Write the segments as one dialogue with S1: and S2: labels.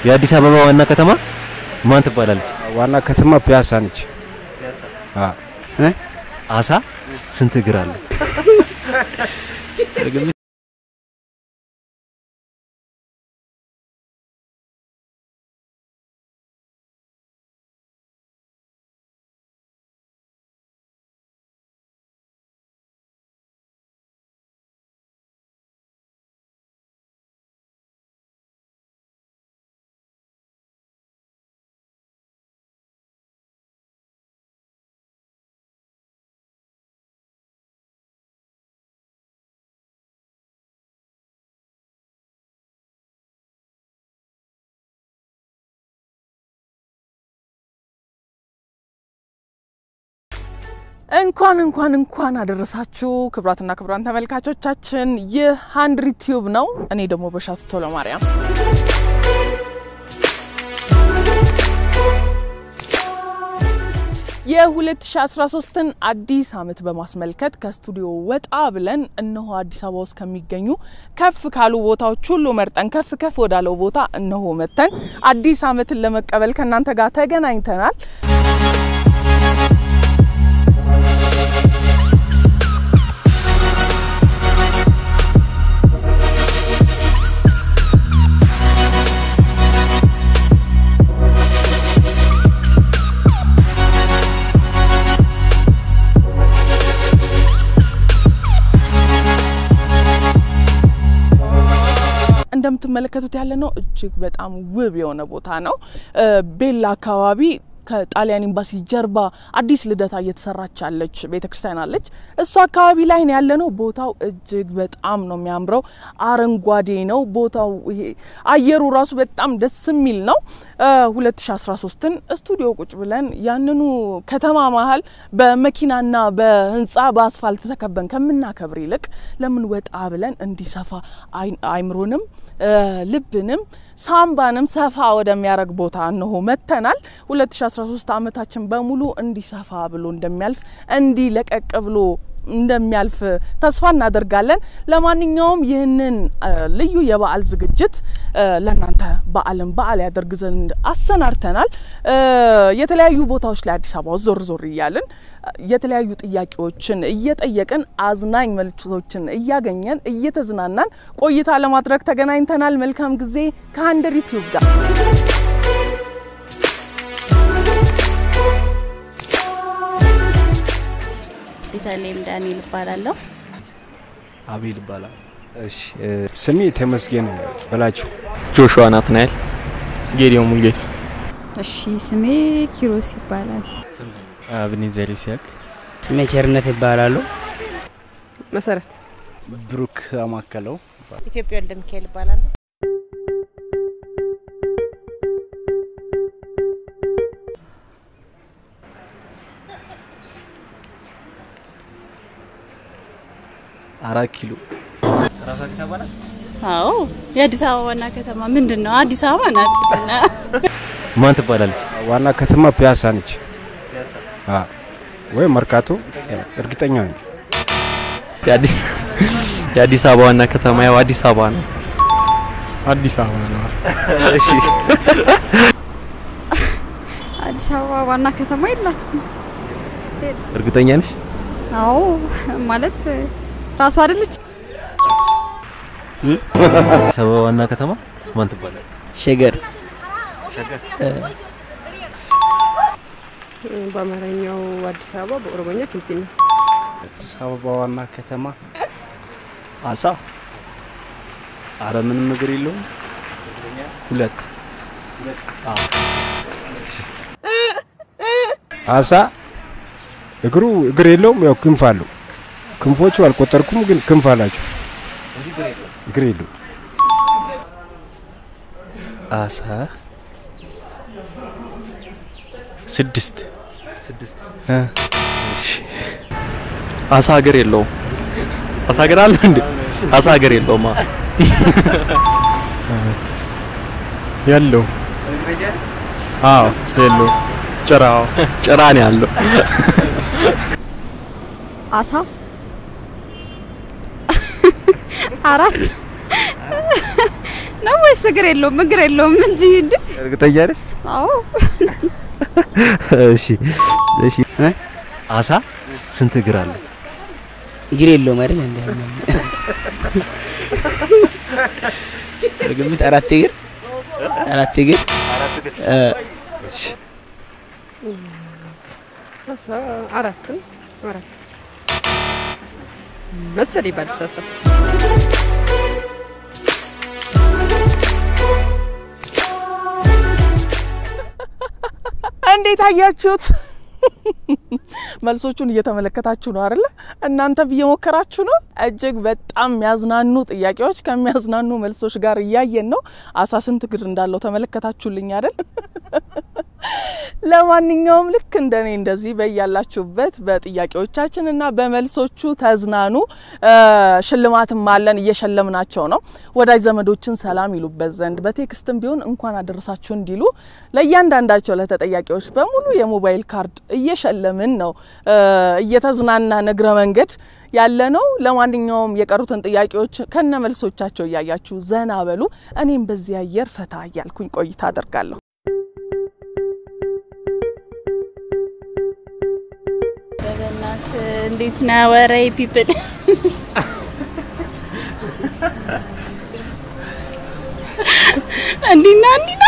S1: የአዲስ አበባ ዋና ከተማ ማን ትባላለች?
S2: ዋና ከተማ ፒያሳ ነች።
S1: አሳ ስንት እግር አለው?
S3: እንኳን እንኳን እንኳን አደረሳችሁ ክቡራትና ክቡራን ተመልካቾቻችን፣ ይህ ሀንድሪ ቲዩብ ነው። እኔ ደግሞ በሻቱ ቶሎ ማርያም የ2013ን አዲስ ዓመት በማስመልከት ከስቱዲዮ ወጣ ብለን እነሆ አዲስ አበባ ውስጥ ከሚገኙ ከፍ ካሉ ቦታዎች ሁሉ መርጠን ከፍ ከፍ ወዳለው ቦታ እነሆ መተን አዲስ ዓመትን ለመቀበል ከእናንተ ጋር ተገናኝተናል። እንደምትመለከቱት ያለ ነው እጅግ በጣም ውብ የሆነ ቦታ ነው። ቤላ አካባቢ ከጣሊያን ኤምባሲ ጀርባ አዲስ ልደታ እየተሰራች ያለች ቤተ ክርስቲያን አለች። እሱ አካባቢ ላይ ነው ያለ ነው። ቦታው እጅግ በጣም ነው የሚያምረው። አረንጓዴ ነው ቦታው። ይሄ አየሩ ራሱ በጣም ደስ የሚል ነው። 2013ን ስቱዲዮ ቁጭ ብለን ያንኑ ከተማ መሀል በመኪናና በህንፃ በአስፋልት ተከበን ከምናከብር ይልቅ ለምን ወጣ ብለን እንዲሰፋ አይምሮንም ልብንም ሳምባንም ሰፋ ወደሚያደርግ ቦታ እነሆ መጥተናል። 2013 ዓመታችን በሙሉ እንዲሰፋ ብሎ እንደሚያልፍ እንዲህ ለቀቅ ብሎ እንደሚያልፍ ተስፋ እናደርጋለን። ለማንኛውም ይህንን ልዩ የበዓል ዝግጅት ለእናንተ በዓልን በዓል ያደርግ ዘንድ አሰናድተናል። የተለያዩ ቦታዎች ላይ አዲስ አበባ ውስጥ ዞር ዞር እያልን የተለያዩ ጥያቄዎችን እየጠየቅን አዝናኝ መልእክቶችን እያገኘን እየተዝናናን ቆይታ ለማድረግ ተገናኝተናል። መልካም ጊዜ ከሀንድሪ ቲዩብ ጋር
S4: ቤተልሔም ዳንኤል እባላለሁ።
S5: አቤል ይባላል።
S1: እሺ
S2: ስሜ ተመስገን በላቸው።
S5: ጆሹዋ ናትናኤል፣ ጌዲዮን ሙልጌታ፣
S6: እሺ ስሜ ኪሮስ ይባላል።
S5: አብኔዘር ይስሐቅ፣
S7: ስሜ ቸርነት ይባላሉ።
S8: መሰረት
S7: ብሩክ አማከለው
S4: ኢትዮጵያ ወልደ ሚካኤል እባላለሁ።
S5: አራት ኪሎ
S1: ራሱ አዲስ አበባ ናት።
S4: አዎ የአዲስ አበባ ዋና ከተማ ምንድን ነው? አዲስ አበባ ናት።
S1: ማን ትባላለች?
S2: ዋና ከተማ ፒያሳ ነች ወይ መርካቶ፣ እርግጠኛ ነኝ።
S5: የአዲስ አበባ ዋና ከተማ ያው አዲስ አበባ ነው።
S2: አዲስ አበባ ነው።
S1: እሺ
S6: አዲስ አበባ ዋና ከተማ የላትም።
S1: እርግጠኛ ነሽ?
S6: አዎ ማለት ራሱ አይደለች።
S1: አዲስ አበባ ዋና ከተማ ማን ትባላለች?
S7: ሸገር
S8: በአማርኛው አዲስ አበባ በኦሮሞኛ ፊንፊኔ።
S7: አዲስ አበባ ዋና ከተማ አሳ አረ ምንም እግር የለውም። ሁለት
S2: አሳ እግሩ እግር የለውም፣ ያው ክንፍ አለው። ክንፎቹ አልቆጠርኩም፣ ግን ክንፍ አላቸው። እግር የለውም።
S5: አሳ ስድስት
S1: ስድስት
S5: አሳ ሀገር የለውም። አሳ ሀገር አለ እንዴ? አሳ ሀገር የለውም። አ-
S2: ያለው አዎ የለው ጭራው
S5: ጭራ ነው ያለው።
S6: አሳ አራት ነው ወይስ እግር የለውም? እግር የለውም እንጂ እንዴ።
S1: እርግጠኛ ነሽ?
S6: አዎ
S1: እሺ እሺ። አሳ ስንት እግር አለ?
S7: እግር የለውም አይደል? እንዴ በግምት አራት እግር አራት እግር እ፣
S8: አሳ አራትን አራት መሰለኝ ባልሳሳት።
S3: እንዴት አያችሁት? መልሶቹን እየተመለከታችሁ ነው አይደለ? እናንተም እየሞከራችሁ ነው። እጅግ በጣም የሚያዝናኑ ጥያቄዎች ከሚያዝናኑ መልሶች ጋር እያየን ነው። አሳ ስንት እግር እንዳለው ተመለከታችሁልኝ አይደል? ለማንኛውም ልክ እንደኔ እንደዚህ በያላችሁበት በጥያቄዎቻችን እና በመልሶቹ ተዝናኑ። እ፣ ሽልማትም አለን እየሸለምናቸው ነው። ወዳጅ ዘመዶችን ሰላም ይሉበት ዘንድ በቴክስትም ቢሆን እንኳን አደረሳችሁ እንዲሉ ለእያንዳንዳቸው ለተጠያቂዎች በሙሉ የሞባይል ካርድ እየሸለምን ነው። እ፣ እየተዝናናን እግረ መንገድ ያለ ነው። ለማንኛውም የቀሩትን ጥያቄዎች ከነ መልሶቻቸው እያያችሁ ዘና በሉ። እኔም በዚህ አየር ፈታ እያልኩኝ ቆይታ አደርጋለሁ።
S4: በበናት እንዴት ነህ? ወሬ ፒፕል እንዲና እንዲና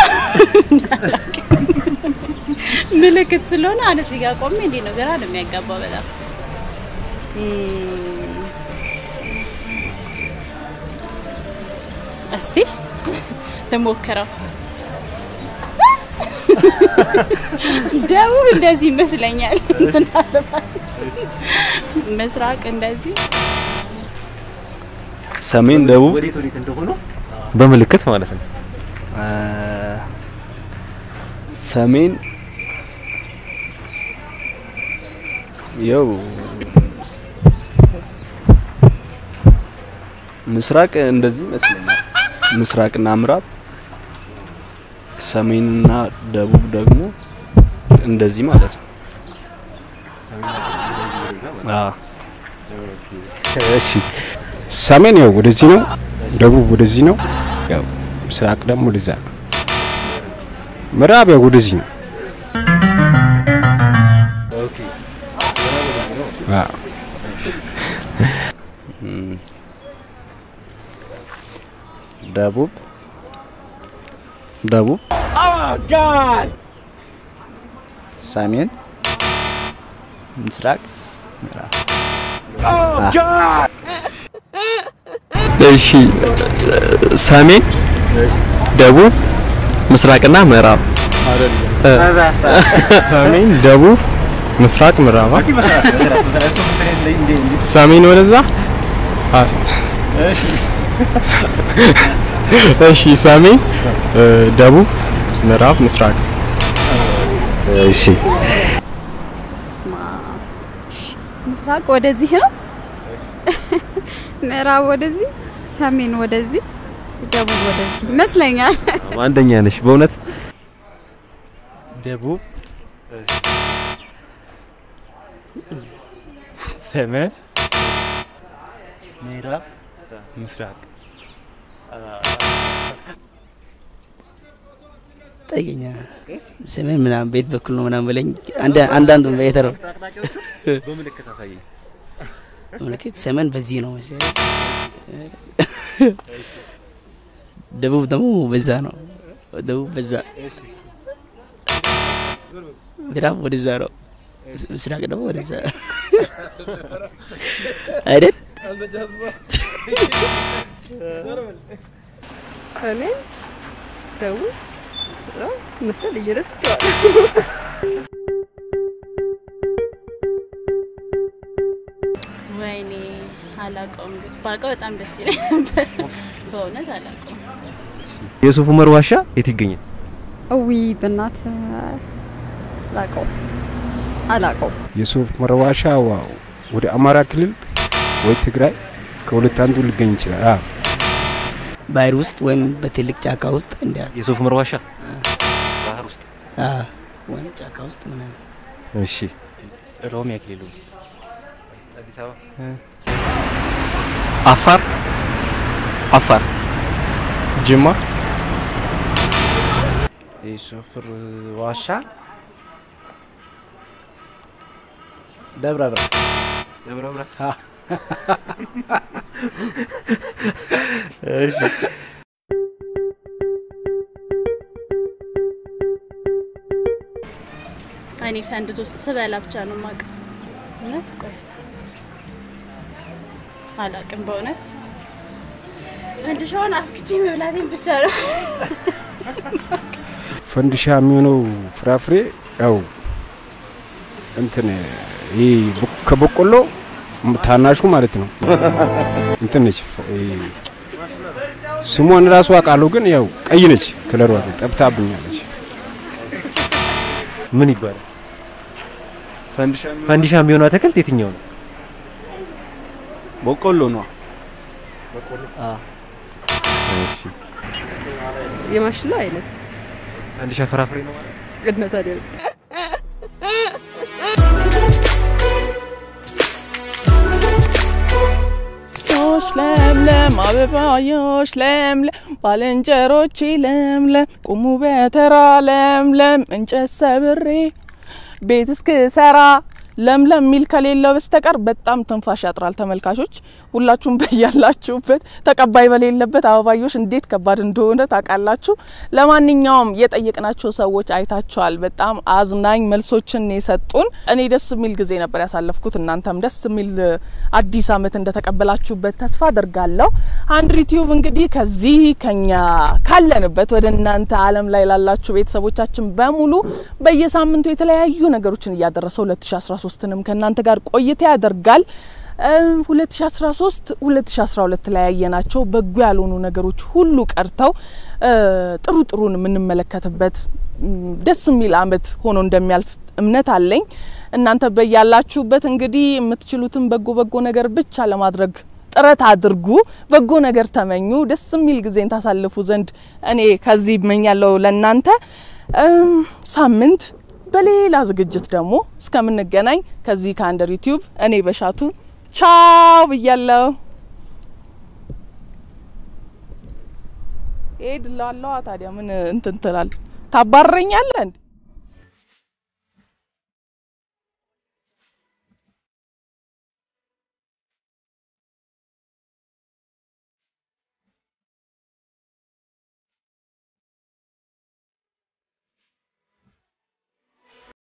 S4: ምልክት ስለሆነ አነ እዚህ ጋር ቆሜ እንዴት ነው ግራ ነው የሚያጋባው በጣም እም፣ እስቲ ልሞክረው። ደቡብ እንደዚህ ይመስለኛል። እንትን አለባት። ምስራቅ እንደዚህ
S7: ሰሜን፣ ደቡብ
S1: ወዴት ወዴት እንደሆነ በምልክት ማለት ነው።
S7: እ፣ ሰሜን ያው ምስራቅ እንደዚህ ይመስለኛል። ምስራቅና ምዕራብ፣ ሰሜንና ደቡብ ደግሞ እንደዚህ ማለት ነው። አዎ
S1: እሺ
S2: ሰሜን ያው ወደዚህ ነው፣ ደቡብ ወደዚህ ነው፣ ያው ምስራቅ ደግሞ ወደዛ ነው። ምዕራብ ያው ወደዚህ ነው። አዎ
S7: እም፣ ደቡብ ደቡብ ሰሜን ምስራቅ ምዕራብ
S5: እሺ ሰሜን፣ ደቡብ፣ ምስራቅና ምዕራብ
S2: ሰሜን፣ ደቡብ፣ ምስራቅ፣ ምዕራብ ሰሜን ወደዛ አ- እሺ ሰሜን፣ እ፣ ደቡብ፣ ምዕራብ፣ ምስራቅ
S1: እሺ
S6: ስማ፣ ምስራቅ ወደዚህ ነው፣ ምዕራብ ወደዚህ፣ ሰሜን ወደዚህ፣ ደቡብ ወደዚህ ይመስለኛል።
S1: አንደኛ ነሽ በእውነት
S2: ደቡብ፣ ሰሜን፣ ምዕራብ፣ ምስራቅ
S7: ጠይቀኛ ሰሜን ምናምን ቤት በኩል ነው ምናምን ብለኝ አንድ- አንዳንዱን በየተረው
S1: በምልክት አሳየኝ።
S7: ምልክት ሰሜን በዚህ ነው መሰለኝ። ደቡብ ደግሞ በዛ ነው። ደቡብ በዛ፣ ምዕራብ ወደዛ ነው። ምስራቅ ደግሞ ወደዛ አይደል?
S8: ሰሜን፣ ደቡብ ምዕራብ መሰለኝ ረስቼዋለሁ።
S4: ወይኔ አላውቀውም። ግን ባውቀው በጣም ደስ ይለኝ ነበር። በእውነት አላውቀውም።
S1: የሱፍ ኡመር ዋሻ የት ይገኛል?
S6: እዊ በእናት አላቀው አላቀው
S2: የሱፍ ኡመር ዋሻ ዋው ወደ አማራ ክልል ወይ ትግራይ ከሁለት አንዱ ሊገኝ ይችላል። አዎ
S7: ባህር ውስጥ ወይም በትልቅ ጫካ ውስጥ እንዲያ
S1: የሱፍ ኡመር ዋሻ ባህር ውስጥ።
S7: አ ወይም ጫካ ውስጥ ምናምን
S1: እሺ
S7: ኦሮሚያ ክልል ውስጥ
S1: አዲስ አበባ
S5: አፋር አፋር ጅማ
S1: የሶፍር ዋሻ ደብረ ብርሃን
S5: ደብረ ብርሃን እሺ
S4: እኔ ፈንድቶ ስበላ ብቻ ነው የማውቀው። እውነት ቆይ አላውቅም በእውነት ፈንድሻውን አፍክቼ መብላቴን ብቻ ነው።
S2: ፈንዲሻ የሚሆነው ፍራፍሬ ያው እንትን ይህ ከበቆሎ ታናሹ ማለት ነው። እንትን ነች ይሄ ስሟን ራሱ አውቃለሁ፣ ግን ያው ቀይ ነች። ከለሯ ግን ጠብታብኛለች።
S1: ምን ይባላል? ፈንዲሻ የሚሆነው አትክልት የትኛው ነው?
S5: በቆሎ ነው።
S1: እሺ
S8: የማሽላ አይነት
S1: ፈንዲሻ ፍራፍሬ ነው ማለት ነው?
S8: ቅድነ ታዲያ
S3: ዮሽ ለምለም አበባዮሽ ለምለም ባልንጀሮቼ ለምለም ቁሙ በተራ ለምለም እንጨት ሰብሬ ቤት እስክሰራ ለምለም ሚል ከሌለው በስተቀር በጣም ትንፋሽ ያጥራል። ተመልካቾች ሁላችሁም በያላችሁበት ተቀባይ በሌለበት አበባዮሽ እንዴት ከባድ እንደሆነ ታውቃላችሁ። ለማንኛውም የጠየቅናቸው ሰዎች አይታችኋል። በጣም አዝናኝ መልሶችን የሰጡን። እኔ ደስ የሚል ጊዜ ነበር ያሳለፍኩት። እናንተም ደስ የሚል አዲስ ዓመት እንደተቀበላችሁበት ተስፋ አድርጋለሁ። አንድ ዩቲዩብ እንግዲህ ከዚህ ከኛ ካለንበት ወደ እናንተ ዓለም ላይ ላላችሁ ቤተሰቦቻችን በሙሉ በየሳምንቱ የተለያዩ ነገሮችን እያደረሰ 2013ንም ከእናንተ ጋር ቆይታ ያደርጋል። 2013 2012 ላይ ያየናቸው በጎ ያልሆኑ ነገሮች ሁሉ ቀርተው ጥሩ ጥሩን የምንመለከትበት ደስ የሚል አመት ሆኖ እንደሚያልፍ እምነት አለኝ። እናንተ በያላችሁበት እንግዲህ የምትችሉትን በጎ በጎ ነገር ብቻ ለማድረግ ጥረት አድርጉ። በጎ ነገር ተመኙ። ደስ የሚል ጊዜን ታሳልፉ ዘንድ እኔ ከዚህ እመኛለሁ ለእናንተ። ሳምንት በሌላ ዝግጅት ደግሞ እስከምንገናኝ ከዚህ ከአንደር ዩቲዩብ እኔ በሻቱ ቻው ብያለሁ። ሄድ ላለዋ ታዲያ ምን እንትን ትላል? ታባረኛለህ እንዴ?